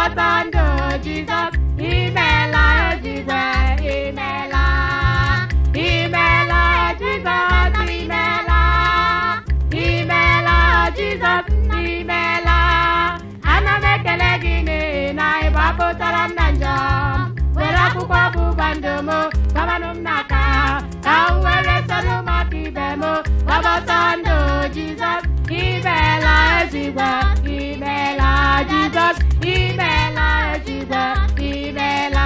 gbapọta ndụ jizọs imeela ezigbo imeela imeela jizọs imeela imeela jizọs imeela ana m ekele gị n'ihi na ị gbapụtara m na njọ were akwụkwọ ọgbụgba ndụ m gabanụ m n'aka ka m were soro maka ibe m gbapọta ndụ jizọs imeela ezigbo imeela jizọs imeela ezigbo imeela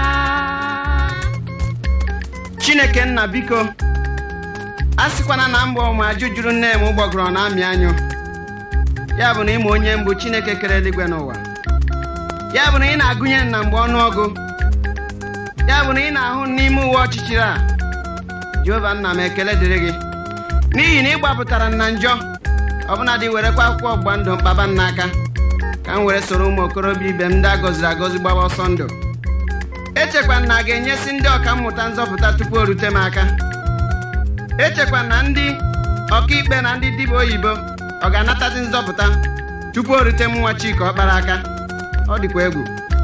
chineke nna biko a sịkwana na mbọ ma ajụ juru nne m gbọgọrọ na amị anyụ ya bụ na ịma onye mbụ chineke kere eluigwe n'ụwa ya bụ na ị na-agụnye na mgbe ọnụọgụ ya bụ na ị na-ahụ n'ime uwe ọchịchịrị a jehova nna m ekele dịrị gị n'ihi na ị gbapụtara m na njọ ọbụnadị werekwa akwụkwọ ọgbụgba ndụ mkpaba m n'aka ka m were soro ụmụ okorobịa ibe m ndị a gọziri agọzi gbaba ọsọ ndụ echekwa na a ga-enyesi ndị ọka mmụta nzọpụta tupu o rute m aka echekwa na ndị ọkaikpe na ndị dibịa oyibo ọ ga-anatazi nzọpụta tupu o rute m nwa chika ọkpara aka ọ dịkwa egwu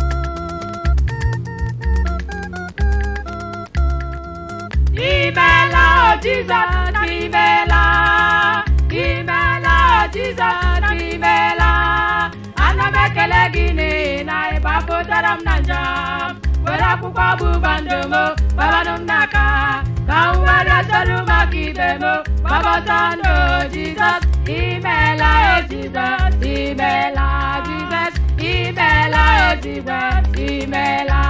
Imela Jizọs imela imela Jizọs imela ana m ekele gị n'ihi na ị gbapụtara m na njọ were akwụkwọ ọgbụgba ndụ m gbabanụ m n'aka ka m were soro maka ibe m gbapọta ndụ Jizọs imela o Jizọs imela Jizọs imela o Jizọs imela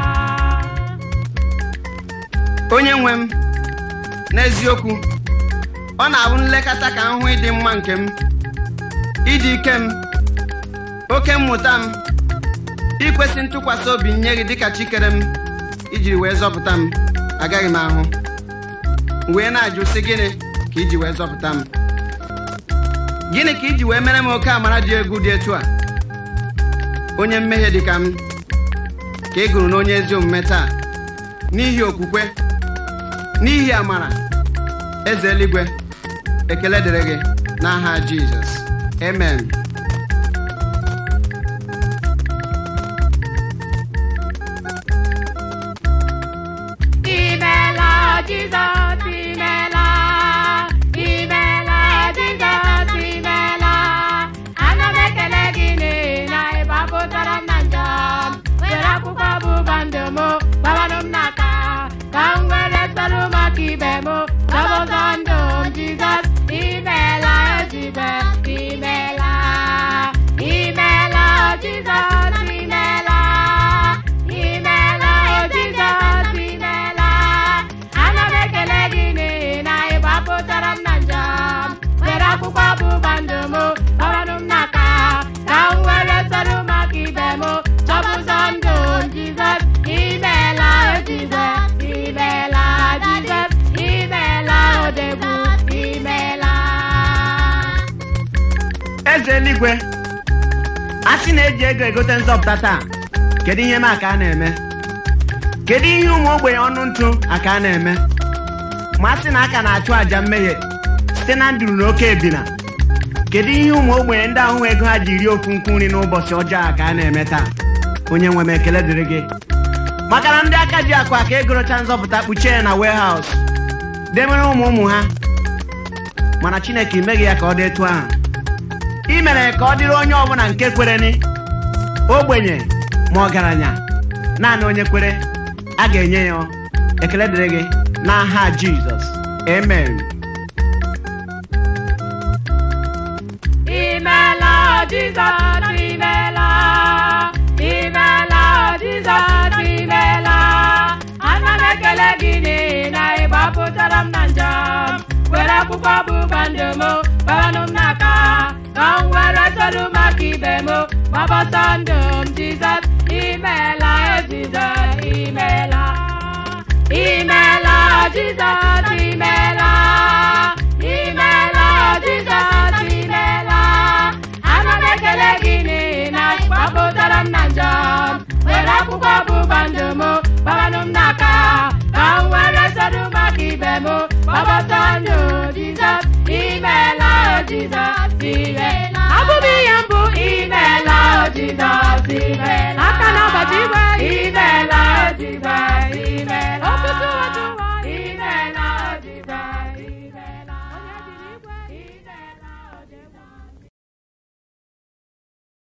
onye nwe m n'eziokwu ọ na-abụ nlekọta ka m hụ ịdị mma nke m ịdị ike m oke mmụta m ikwesị ntụkwasị obi nye gị dịka chikere m ijiri wee zọpụta m agaghị m ahụ m wee na-ajụ sị gịnị ka iji wee zọpụta m gịnị ka iji wee mere m oke amara dị egwu dị etu a onye mmehie dị ka m ka ị gụrụ n'onye ezi omume taa n'ihi okwukwe n'ihi amara eze eluigwe ekele dịrị gị n'aha jizọs amen Imela Jizọs imela imela Jizọs imela ana m ekele gị n'ihi na ị gbapụtara m na njọ were akwụkwọ ọgbụgba ndụ m gbabanụ m n'aka ka m were soro maka ibe m gbapụta ndụ m Jizọs imela Jizọs imela imela Jizọs imela imela Jizọs imela ana m ekele gị n'ihi na ị gbapụtara m na njọ were akwụkwọ ọgbụgba ndụ m gbabanụ m n'aka ka m were soro maka ibe m chọpụta ndụ m Jizọs imela Jizọs imela Jizọs imela odegwu imela eze eluigwe a sị na-eji ego egote nzọpụta taa kedu ihe m aka a na-eme kedu ihe ụmụ ogbenye ọnụ ntụ aka a na-eme ma a sị na aka na-achụ àjà mmehie site na nduru na oke ebina kedu ihe ụmụ ogbenye ndị ahụ ego ha ji rie ofu nkwu nri n'ụbọchị ọjọọ a ka a na-eme taa onye nwe m ekele dịrị gị maka na ndị aka ji akụ aka egorocha nzọpụta kpuchie ya na warehouse demere ụmụ ụmụ ha mana chineke imeghị ya ka ọ dị etu ahụ i mere ka ọ dịrị onye ọbụla nke kwereni ogbenye ma ọgaranya naanị onye kwere a ga-enye ya ekele dịrị gị n'aha jizọs amen Imela Jizọs imela imela Jizọs imela ana m ekele gị n'ihi na ị gbapụtara m na njọ were akwụkwọ ọgbụgba ndụ m gbabanụ m n'aka ka m were soro maka ibe m gbapọta ndụ m Jizọs imela o Jizọs imela imela Jizọs imela imela Jizọs imela ana m ekele gị n'ihi na ị gbapụtara m na njọ were akwụkwọ ọgbụgba ndụ m gbabanụ m n'aka ka m were soro maka ibe m gbapọta ndụ Jizọs imela o Jizọs imela abụghị ihe mbụ imela o Jizọs imela